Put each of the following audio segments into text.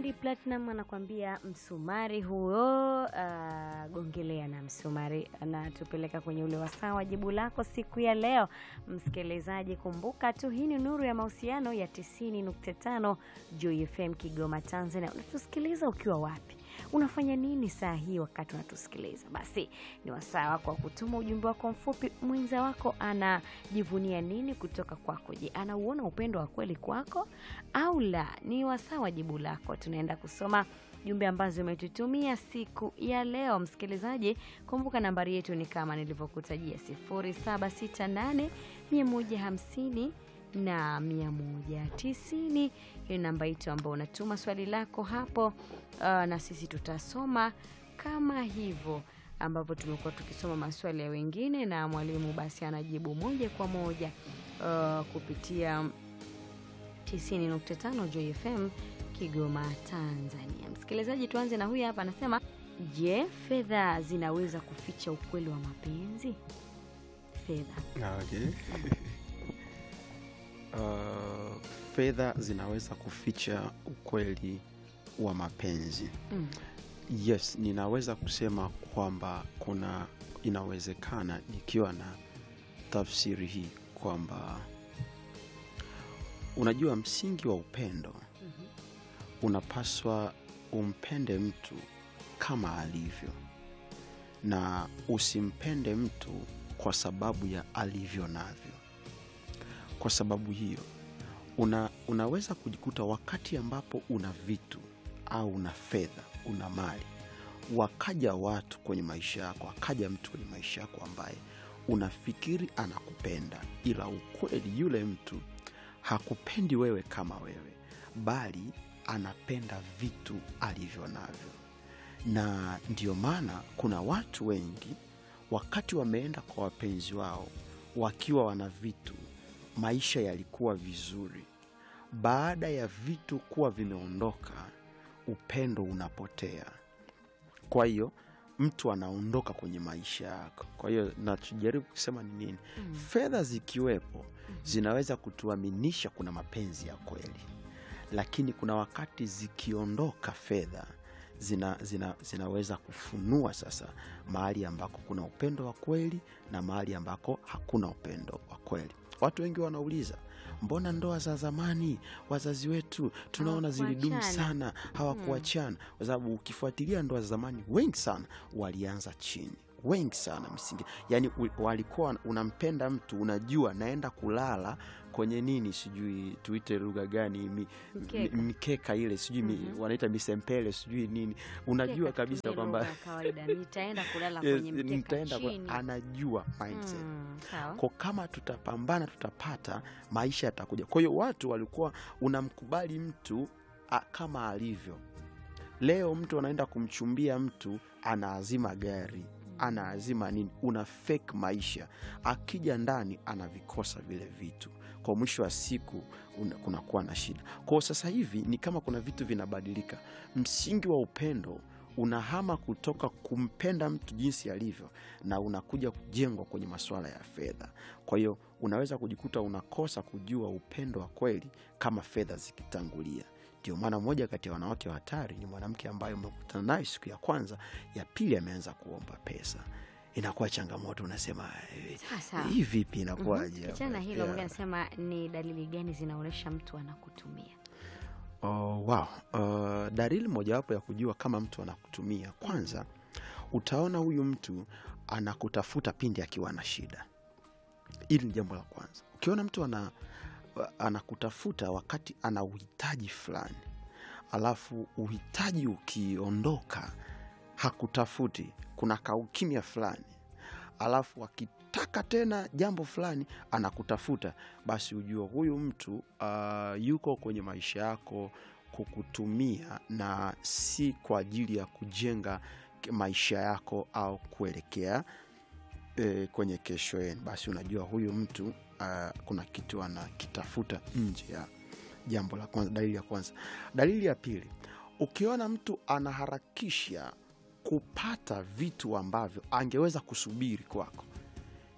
Diamond Platinum anakuambia msumari huo, uh, gongelea na msumari. Anatupeleka kwenye ule wasaa wa jibu lako siku ya leo. Msikilizaji, kumbuka tu hii ni Nuru ya Mahusiano ya 90.5 Joy FM Kigoma, Tanzania. Unatusikiliza ukiwa wapi? Unafanya nini saa hii wakati unatusikiliza? Basi ni wasaa wako wa kutuma ujumbe wako mfupi. Mwenza wako anajivunia nini kutoka kwako? Je, anauona upendo wa kweli kwako au la? Ni wasaa wa jibu lako. Tunaenda kusoma jumbe ambazo umetutumia siku ya leo. Msikilizaji, kumbuka nambari yetu ni kama nilivyokutajia 0768 150 na 190. Hiyo namba yetu ambao unatuma swali lako hapo, uh, na sisi tutasoma kama hivyo ambavyo tumekuwa tukisoma maswali ya wengine na mwalimu basi anajibu moja kwa moja uh, kupitia 90.5 Joy FM Kigoma, Tanzania. Msikilizaji, tuanze na huyu hapa, anasema je, fedha zinaweza kuficha ukweli wa mapenzi? Fedha Okay. Uh, fedha zinaweza kuficha ukweli wa mapenzi. mm. Yes, ninaweza kusema kwamba kuna inawezekana nikiwa na tafsiri hii kwamba unajua msingi wa upendo Mhm. unapaswa umpende mtu kama alivyo na usimpende mtu kwa sababu ya alivyo navyo. Kwa sababu hiyo una, unaweza kujikuta wakati ambapo una vitu au una fedha, una mali, wakaja watu kwenye maisha yako, akaja mtu kwenye maisha yako ambaye unafikiri anakupenda, ila ukweli yule mtu hakupendi wewe kama wewe, bali anapenda vitu alivyo navyo. Na ndio maana kuna watu wengi wakati wameenda kwa wapenzi wao wakiwa wana vitu, maisha yalikuwa vizuri. Baada ya vitu kuwa vimeondoka, upendo unapotea. Kwa hiyo mtu anaondoka kwenye maisha yako. Kwa hiyo nachojaribu kusema ni nini? Mm. Fedha zikiwepo zinaweza kutuaminisha kuna mapenzi ya kweli, lakini kuna wakati zikiondoka fedha zina, zina, zinaweza kufunua sasa mahali ambako kuna upendo wa kweli na mahali ambako hakuna upendo wa kweli. Watu wengi wanauliza mbona ndoa za zamani wazazi wetu tunaona zilidumu Hawakuachana. sana, hawakuachana? Kwa sababu ukifuatilia ndoa za zamani, wengi sana walianza chini, wengi sana msingi, yani u- walikuwa unampenda mtu, unajua naenda kulala kwenye nini, sijui tuite lugha gani, mi, Mkeka. mi- mikeka ile sijui mi- Mhm. wanaita misempele sijui nini, unajua Mkeka kabisa tutumie kwamba lugha ya kawaida, nitaenda kulala Yes, kwenye mkeka nitaenda kwa- chini. anajua mindset Mm, sawa. kwa kama tutapambana tutapata maisha yatakuja. Kwa hiyo watu walikuwa unamkubali mtu a, kama alivyo. Leo mtu anaenda kumchumbia mtu, anaazima gari, anaazima nini, una fake maisha. Akija ndani anavikosa vile vitu, kwa mwisho wa siku una- kunakuwa na shida. Kwa sasa hivi ni kama kuna vitu vinabadilika, msingi wa upendo unahama kutoka kumpenda mtu jinsi alivyo na unakuja kujengwa kwenye masuala ya fedha. Kwa hiyo unaweza kujikuta unakosa kujua upendo wa kweli kama fedha zikitangulia. Ndio maana moja kati ya wanawake wa hatari ni mwanamke ambaye umekutana naye siku ya kwanza, ya pili ameanza kuomba pesa, inakuwa changamoto. Unasema "Eh, Sasa hii vipi, inakuwaje? Mhm. Kichana hilo Yeah. mwingine anasema ni dalili gani zinaonyesha mtu anakutumia? Oh, wow. Uh, dalili mojawapo ya kujua kama mtu anakutumia, kwanza utaona huyu mtu anakutafuta pindi akiwa na shida. Hili ni jambo la kwanza. Ukiona mtu ana, anakutafuta wakati ana uhitaji fulani, alafu uhitaji ukiondoka hakutafuti, kuna kaukimya fulani, alafu akitaka tena jambo fulani anakutafuta, basi ujue huyu mtu uh, yuko kwenye maisha yako kukutumia na si kwa ajili ya kujenga maisha yako au kuelekea e, kwenye kesho yenu. Basi unajua huyu mtu uh, kuna kitu anakitafuta nje ya jambo la kwanza. Dalili ya kwanza. Dalili ya pili, ukiona mtu anaharakisha kupata vitu ambavyo angeweza kusubiri kwako,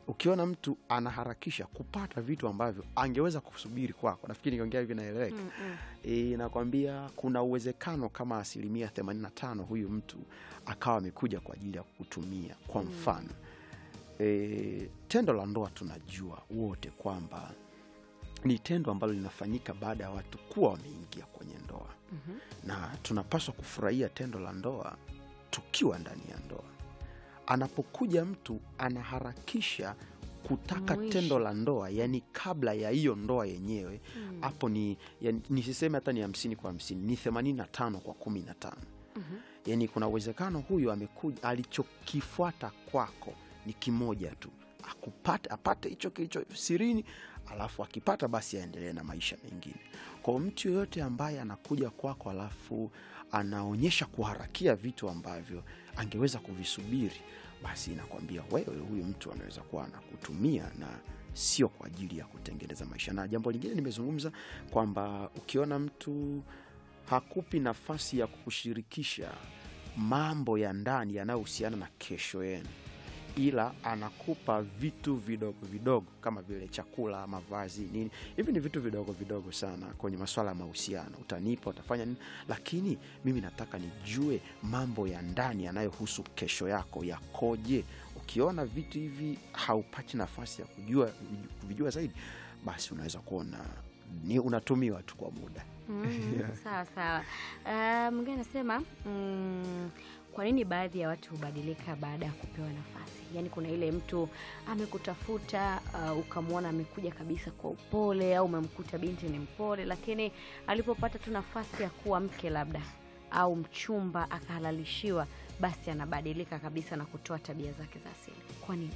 ukiona mtu anaharakisha kupata vitu ambavyo angeweza kusubiri kwako nafikiri nikiongea hivi naeleweka Mm, mm. e, nakwambia kuna uwezekano kama asilimia 85 huyu mtu akawa amekuja kwa ajili ya kukutumia kwa mfano e, tendo la ndoa tunajua wote kwamba ni tendo ambalo linafanyika baada ya watu kuwa wameingia kwenye ndoa Mhm. na tunapaswa kufurahia tendo la ndoa tukiwa ndani ya ndoa anapokuja mtu anaharakisha kutaka Mwisho. tendo la ndoa yani kabla ya hiyo ndoa yenyewe Mm. hapo ni yani, nisiseme hata ni hamsini kwa hamsini ni themanini na tano kwa kumi na tano Mhm. yani kuna uwezekano huyu amekuja alichokifuata kwako ni kimoja tu akupate apate hicho kilicho sirini alafu akipata basi aendelee na maisha mengine kwa mtu yoyote ambaye anakuja kwako alafu anaonyesha kuharakia vitu ambavyo angeweza kuvisubiri basi inakwambia wewe huyu mtu anaweza kuwa anakutumia na sio kwa ajili ya kutengeneza maisha na jambo lingine nimezungumza kwamba ukiona mtu hakupi nafasi ya kukushirikisha mambo ya ndani yanayohusiana na kesho yenu ila anakupa vitu vidogo vidogo kama vile chakula mavazi nini hivi ni vitu vidogo vidogo sana kwenye maswala ya mahusiano utanipa utafanya nini lakini mimi nataka nijue mambo ya ndani yanayohusu kesho yako yakoje ukiona vitu hivi haupati nafasi ya kujua kuvijua zaidi basi unaweza kuona ni unatumiwa tu kwa muda Mm, Yeah. sawa sawa. Uh, mwingine anasema mm, kwa nini baadhi ya watu hubadilika baada ya kupewa nafasi? Yaani kuna ile mtu amekutafuta uh, ukamwona amekuja kabisa kwa upole, au umemkuta binti ni mpole, lakini alipopata tu nafasi ya kuwa mke labda au mchumba akahalalishiwa, basi anabadilika kabisa na kutoa tabia zake za asili. Kwa nini?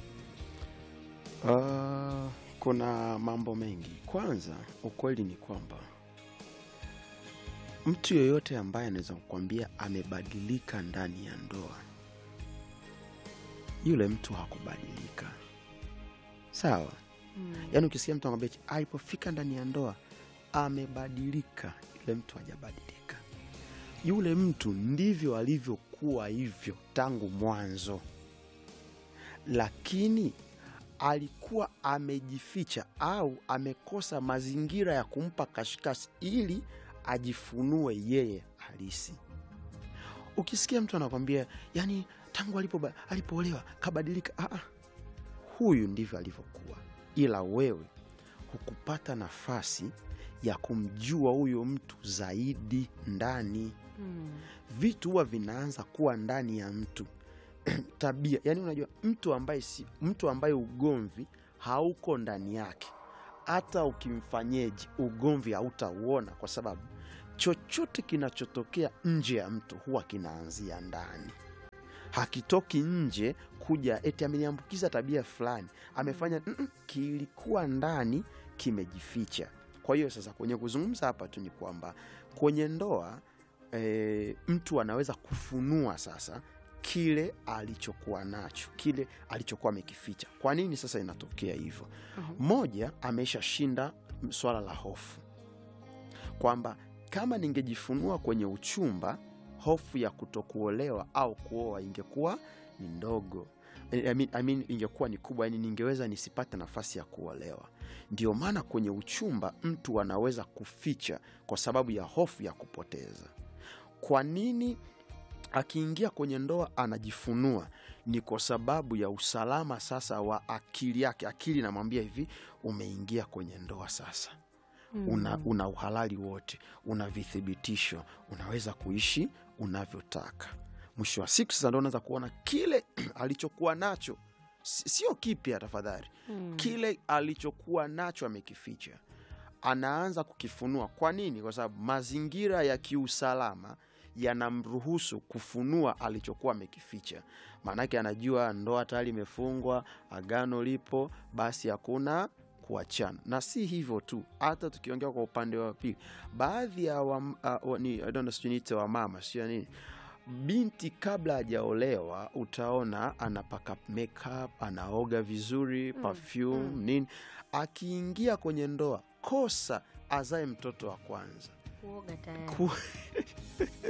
Uh, kuna mambo mengi. Kwanza, ukweli ni kwamba mtu yoyote ambaye anaweza kukwambia amebadilika ndani ya ndoa, yule mtu hakubadilika. Sawa? Mm. Yaani ukisikia mtu anakwambia eti, alipofika ndani ya ndoa amebadilika, yule mtu hajabadilika. Yule mtu ndivyo alivyokuwa hivyo tangu mwanzo, lakini alikuwa amejificha au amekosa mazingira ya kumpa kashikashi ili ajifunue yeye halisi. Ukisikia mtu anakwambia yani, tangu alipo alipoolewa kabadilika, ah, ah, huyu ndivyo alivyokuwa, ila wewe hukupata nafasi ya kumjua huyo mtu zaidi ndani. Mm. Vitu huwa vinaanza kuwa ndani ya mtu tabia yani unajua mtu ambaye si mtu ambaye ugomvi hauko ndani yake hata ukimfanyeji ugomvi hautauona kwa sababu chochote kinachotokea nje ya mtu huwa kinaanzia ndani hakitoki nje kuja eti ameniambukiza tabia fulani amefanya mm, kilikuwa ndani kimejificha kwa hiyo sasa kwenye kuzungumza hapa tu ni kwamba kwenye ndoa e, mtu anaweza kufunua sasa kile alichokuwa nacho kile alichokuwa amekificha kwa nini sasa inatokea hivyo Mhm. moja ameshashinda swala la hofu kwamba kama ningejifunua kwenye uchumba hofu ya kutokuolewa au kuoa ingekuwa ni ndogo I mean, I mean, ingekuwa ni kubwa yani ningeweza nisipate nafasi ya kuolewa ndio maana kwenye uchumba mtu anaweza kuficha kwa sababu ya hofu ya kupoteza kwa nini akiingia kwenye ndoa anajifunua ni kwa sababu ya usalama sasa wa akili yake akili namwambia hivi umeingia kwenye ndoa sasa una, una uhalali wote una vithibitisho unaweza kuishi unavyotaka mwisho wa siku sasa ndo unaweza kuona kile alichokuwa nacho si- sio kipya tafadhali Mm. kile alichokuwa nacho amekificha anaanza kukifunua kwa nini kwa sababu mazingira ya kiusalama yanamruhusu kufunua alichokuwa amekificha maanake anajua ndoa tayari imefungwa agano lipo basi hakuna kuachana na si hivyo tu hata tukiongea kwa upande wa pili baadhi ya wa, uh, wa, ni, I don't know, sijui niite wamama sio nini binti kabla hajaolewa utaona anapaka makeup anaoga vizuri Mm, perfume mm. nini akiingia kwenye ndoa kosa azae mtoto wa kwanza Kuoga tayari. Ku-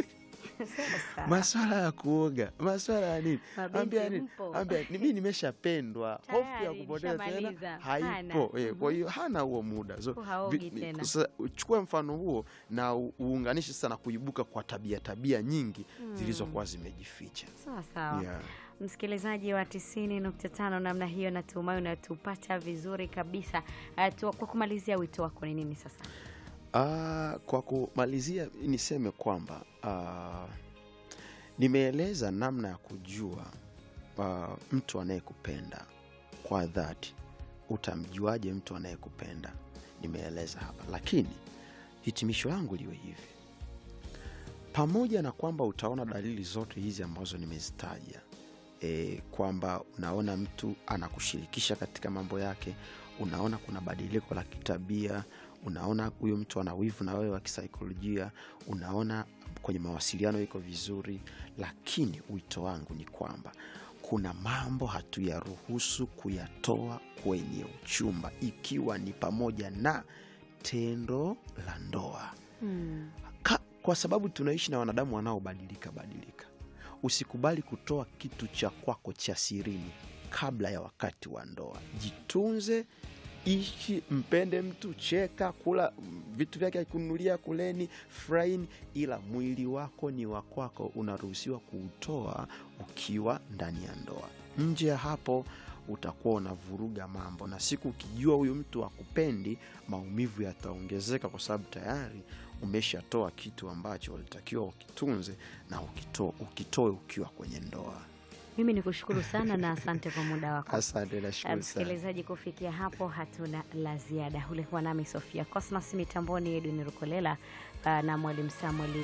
Sasa. maswala ya kuoga maswala ya nini Mabinti ambia nini mpo. ambia ni mimi nimeshapendwa hofu ya Tayari, kupoteza nishamaliza. tena Hana. haipo eh, kwa hiyo hana huo muda so, Huo haogi vi- vi- tena. sasa uchukue mfano huo na u- uunganishe sasa na kuibuka kwa tabia tabia nyingi zilizokuwa zimejificha sawa sawa yeah. msikilizaji wa tisini nukta tano namna hiyo natumai unatupata vizuri kabisa uh, tu, kwa kumalizia wito wako ni nini sasa Ah, kwa kumalizia niseme kwamba ah, nimeeleza namna ya kujua ah, mtu anayekupenda kwa dhati. Utamjuaje mtu anayekupenda? Nimeeleza hapa, lakini hitimisho langu liwe hivi: pamoja na kwamba utaona dalili zote hizi ambazo nimezitaja, e, kwamba unaona mtu anakushirikisha katika mambo yake, unaona kuna badiliko la kitabia, unaona huyu mtu ana wivu na wewe wa kisaikolojia, unaona kwenye mawasiliano iko vizuri, lakini wito wangu ni kwamba kuna mambo hatuyaruhusu kuyatoa kwenye uchumba, ikiwa ni pamoja na tendo la ndoa hmm. Ka, kwa sababu tunaishi na wanadamu wanaobadilika badilika. Usikubali kutoa kitu cha kwako cha sirini kabla ya wakati wa ndoa. Jitunze, ishi, mpende mtu, cheka, kula mm, vitu vyake akununulia, kuleni, furahini, ila mwili wako ni wa kwako, unaruhusiwa kuutoa ukiwa ndani ya ndoa. Nje ya hapo utakuwa unavuruga mambo, na siku ukijua huyu mtu akupendi, maumivu yataongezeka kwa sababu tayari umeshatoa kitu ambacho ulitakiwa ukitunze na ukitoe, ukitoe ukiwa kwenye ndoa. mimi ni kushukuru sana na asante kwa muda wako Asante, Uh, nashukuru sana. msikilizaji kufikia hapo hatuna la ziada ulikuwa nami sofia cosmas mitamboni edwin rukolela uh, na mwalimu samuel